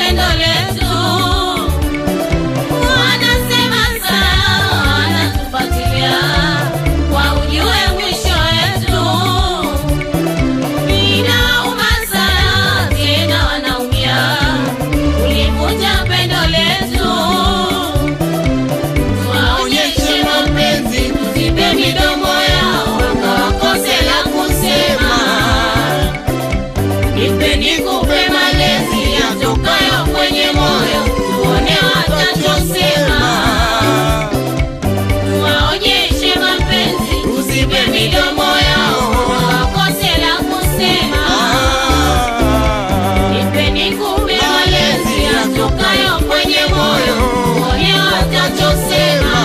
pendo letu. Wanasema sana, wanatufuatilia kwa ujue mwisho wetu. Inauma sana, tena wanaumia kulivunja pendo letu. Tuwaonyeshe mapenzi, tuzibe midomo yao, wakawakose la kusema. Nipe nikupe malezi yatokayo kwenye moyo, tuone watachosema. Tuwaonyeshe mapenzi, tuzibe midomo yao, wakawakose la kusema. Nipe nikupe malezi yatokayo kwenye moyo, tuone watachosema.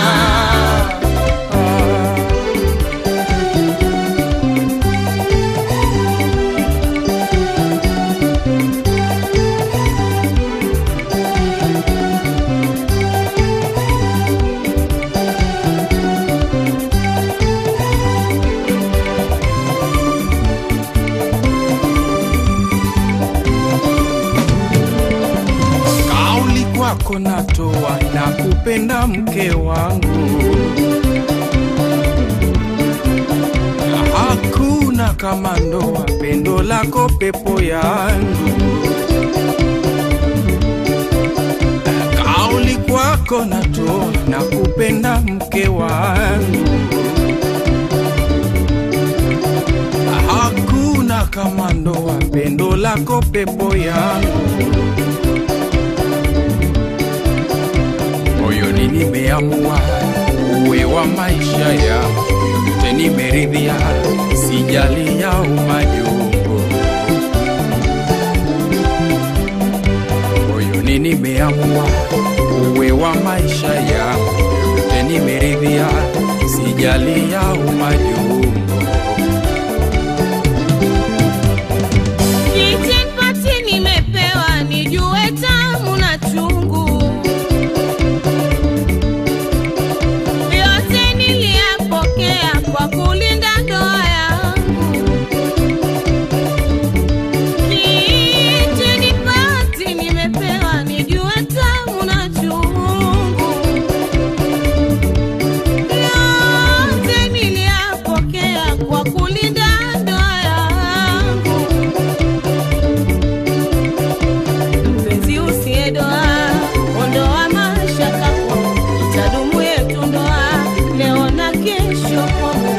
Kauli kwako natoa na kupenda mke wangu, hakuna kama ndoa, pendo lako pepo yangu. Kauli kwako natoa na kupenda mke wangu, hakuna kama ndoa, pendo lako pepo yangu. moyoni nimeamua uwe wa maisha yangu, yote nimeridhia, sijali ya umajungu. Moyoni nimeamua uwe wa maisha yangu, yote nimeridhia, sijali ya umajungu. Kijipati nimepewa nijue tamu na chungu, yote niliyapokea kwa kulinda ndoa yangu. Kijipati nimepewa nijue tamu na chungu, yote niliyapokea kwa kulinda ndoa yangu. mpenzi usiyedoa, ondoa mashaka kwangu, itadumu yetu ndoa leo na kesho kwangu.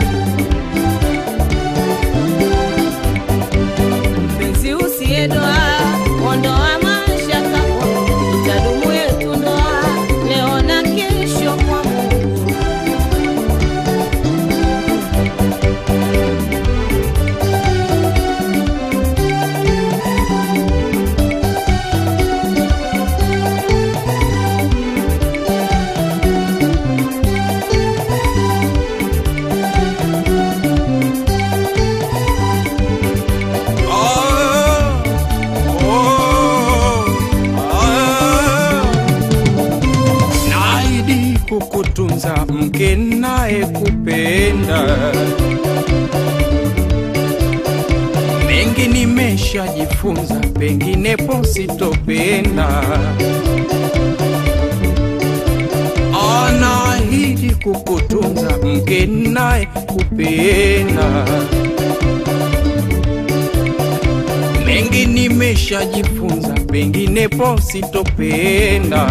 Mpenzi usiyedoa, ondoa mashaka kwangu, itadumu yetu ndoa leo na kesho kwangu. Ah, oh, ah. Naahidi kukutunza mke naye kupenda, mengi nimeshajifunza, penginepo sitopenda. Ah, Naahidi kukutunza mke naye kupenda mengi nimeshajifunza, penginepo sitopenda.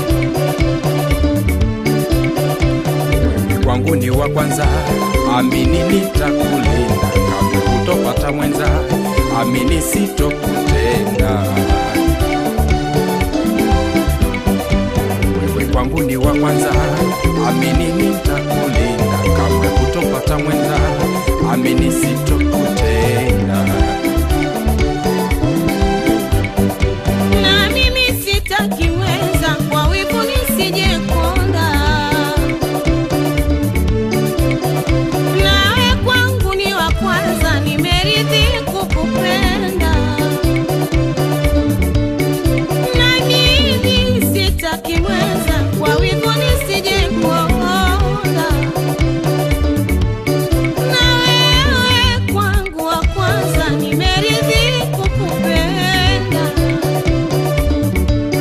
Wewe kwangu ni wa kwanza, amini nitakulinda, kamwe kutopata mwenza, amini sitokutenda. Wewe kwangu ni wa kwanza, amini nitakulinda, kamwe kutopata mwenza, amini sitokutenda. Na mimi sitaki mwenza kwa wivu nisije konda. Nawe kwangu ni wa kwanza, nimeridhi kukupenda. Na mimi sitaki mwenza kwa wivu nisije konda. Na wewe kwangu wa kwanza, nimeridhi kukupenda.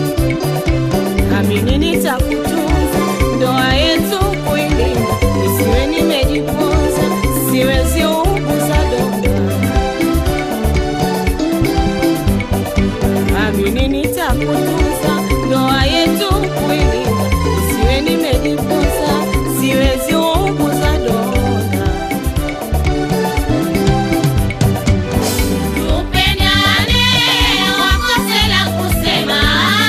nitakutunza, ndoa yetu kuilinda, nisiwe nimejiponza, siwezi uguza donda. Amini nitakutunza, ndoa yetu kuilinda, nisiwe nimejiponza, siwezi uguza donda. Tupendane, wakose la kusema.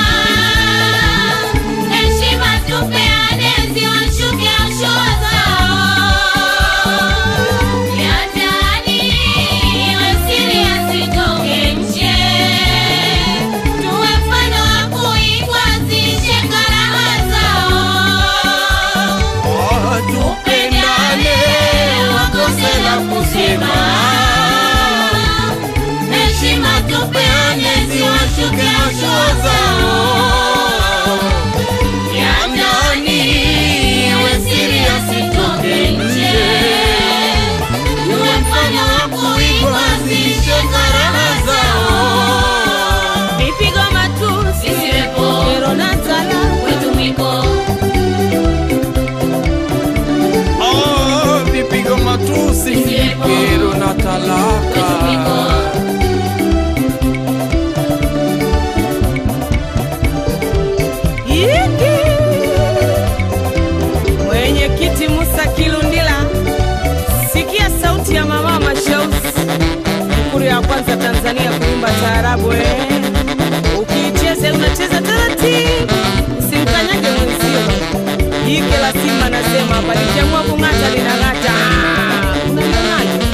Heshima tupeane, ziwashuke hatua zao. Ya ndani iwe siri, yasitoke nje. Tuwe mfano wa kuigwa, zishe karaha zao. Tupendane, wakose la kusema. Heshima tupeane, ziwashuke hatua zao. Ya ndani iwe siri, yasitoke nje. Tuwe mfano wa kuigwa, zishe karaha zao. Vipigo matusi, Isiwepo. kero na talaka, Kwetu mwiko Oh, vipigo matusi, Isiwepo. kero na Kwetu talaka. mwiko Yiki. Mwenyekiti Musa Kilundila, sikia sauti ya mama Mashausi, Ikulu ya kwanza Tanzania kuimba taarabu. eh. Ukiicheza unacheza taratibu, usimkanyage mwenzio. Jike la simba nasema hapa, likiamua kung'ata linang'ata. Ah, Unalionaje?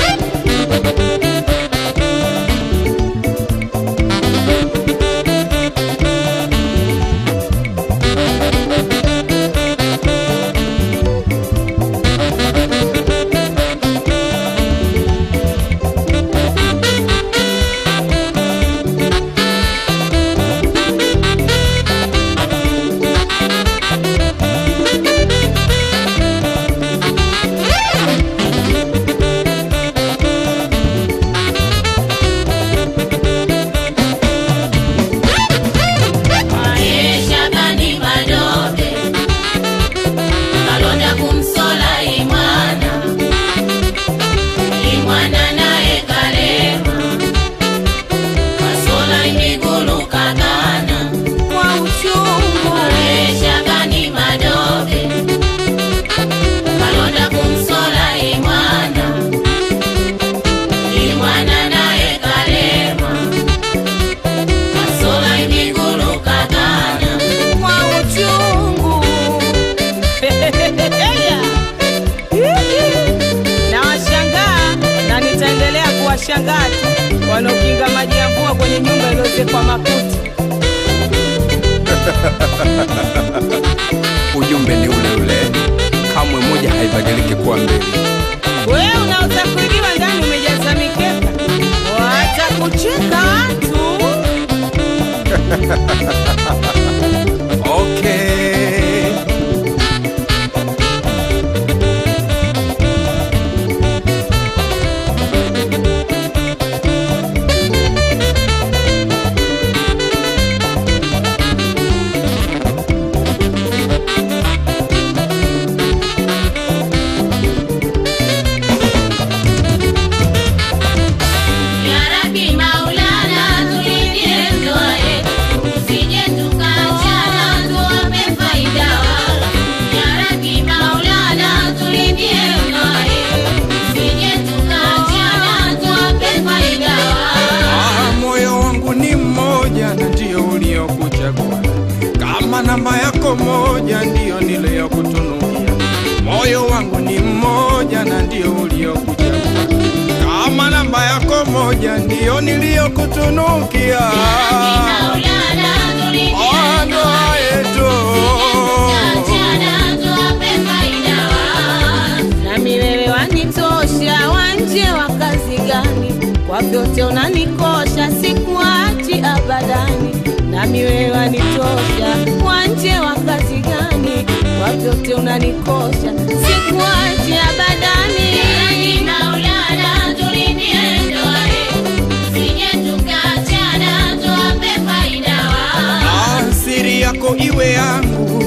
Maisha bani madobe kalonda kumsola imwana imwana naye kalema kasola imigulu kagana Kwa uchungu Maisha bani madobe kalonda kumsola imwana imwana naye kalema kasola imigulu kagana kwa uchungu na washangaa na nitaendelea kuwashangaa tu wanaokinga maji ya mvua kwenye nyumba iliyozekwa makuti. Ujumbe ni ule ule, kamwe moja haibadiliki kuwa mbili. Wewe unaweza kuibiwa ndani umejaza mikeka, watakucheka watu. Okay. Ya Rabbi Maulana, tulindie ndoa yetu, tusije tukaachana, tuwape faida wala. Ya Rabbi Maulana, tulindie ndoa yetu, tusije tukaachana, tuwape faida wala. Ah, moyo wangu ni mmoja na ndio uliokuchagua, kama namba yako moja ndio niliyokutunukia. Moyo wangu ni mmoja na ndio uliokuchagua, kama namba yako moja ndio niliyokutunukia. Maulana, tulindie Ah, ndoa ndoa yetu, yetu tukaachana, tuwape faida wala. Nami wewe wanitosha, wanje wa kazi gani? Kwa vyote unanikosha, sikuachi abadani. Nami wewe wanitosha, wanje wa kazi gani? Kwa vyote unanikosha, sikuachi abadani. Yaani Maulana, tulindie ndoa yetu, tusije tukaachana, tuwape faida wala. Ah, siri yako iwe yangu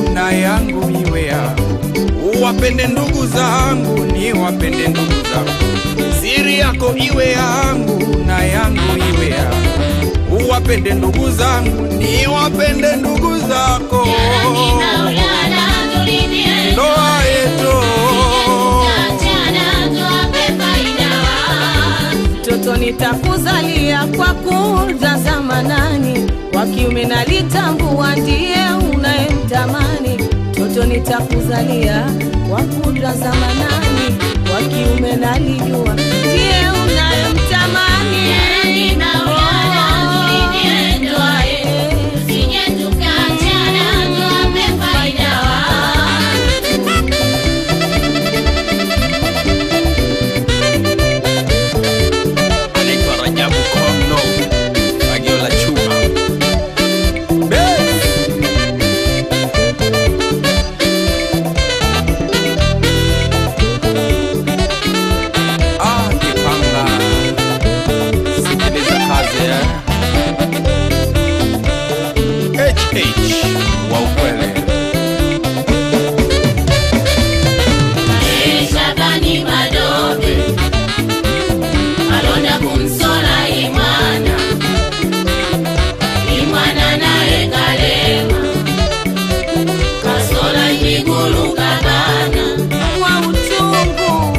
iwe yangu, uwapende ndugu zangu, ni wapende ndugu zangu, siri yako iwe yangu na yangu iwe yangu, uwapende ndugu zangu, ni wapende ndugu zako, Ya Rabbi Maulana tulindie ndoa yetu Tukiachana tuwape faida Mtoto nitakuzalia kwa kudra za manani, wa kiume nalitambua ndiye unayemtamani. Mtoto nitakuzalia kwa kudra za manani, wa kiume nalijua ndiye unayemtamani. Ya Rabbi Maulana tulindie ndoa yetu Tusije tukaachana tuwape faida anaitwa Rajabu Kono, fagio la chuma Bes. Ah, Kipanga, sikiliza kazi eh. HH wa ukweli Shabani Madobe alonda kumsola Imwana, Imwana naye kalema kasola Mwigulu kabana Wa uchungu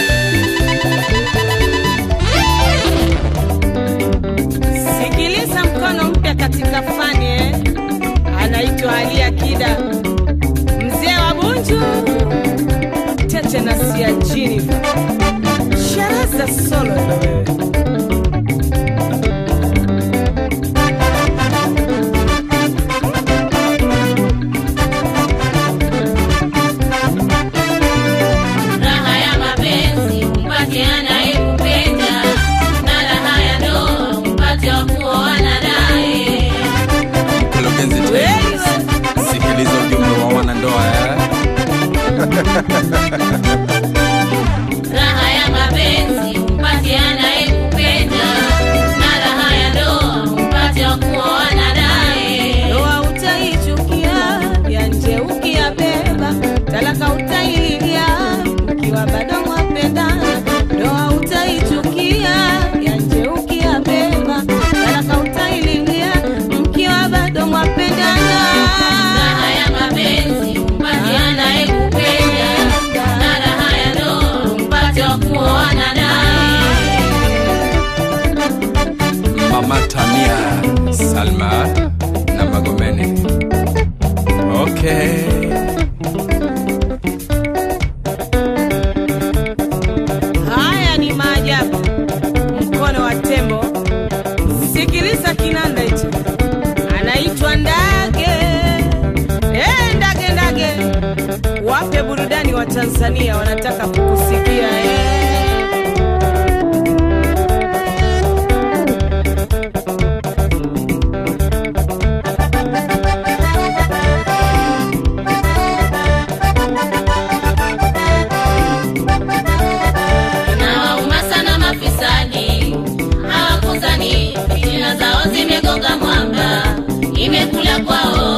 sikiliza, mkono mpya katika fani eh. Anaitwa Ali Akida, mzee wa Bunju, Tete na Siajini, Sharaza solo na wewe raha ya mapenzi umpate anayekupenda na raha ya ndoa umpate wa kuoana naye Mkurugenzi Temi, sikiliza ujumbe wa wanandoa eh. raha ya mapenzi umpate anayekupenda na raha ya ndoa umpate wa kuoana naye ndoa utaichukia, ya nje ukiyabeba, talaka utaililia, mkiwa bado mwapendana. Ndoa utaichukia, ya nje ukiyabeba, talaka utaililia, mkiwa bado mwapendana. raha ya mapenzi umpate anayekupenda na raha ya ndoa umpate wa kuoana naye Mama Tamia Salma na Magomeni. Okay. Haya ni maajabu, mkono wa tembo. Sikiliza kinanda hicho, anaitwa Ndage. Eh, Ndage, Ndage, wape burudani wa Tanzania, wanataka kukusikia eh. Nawauma sana mafisadi, hawakuzani fitina zao zimegonga mwamba, imekula kwao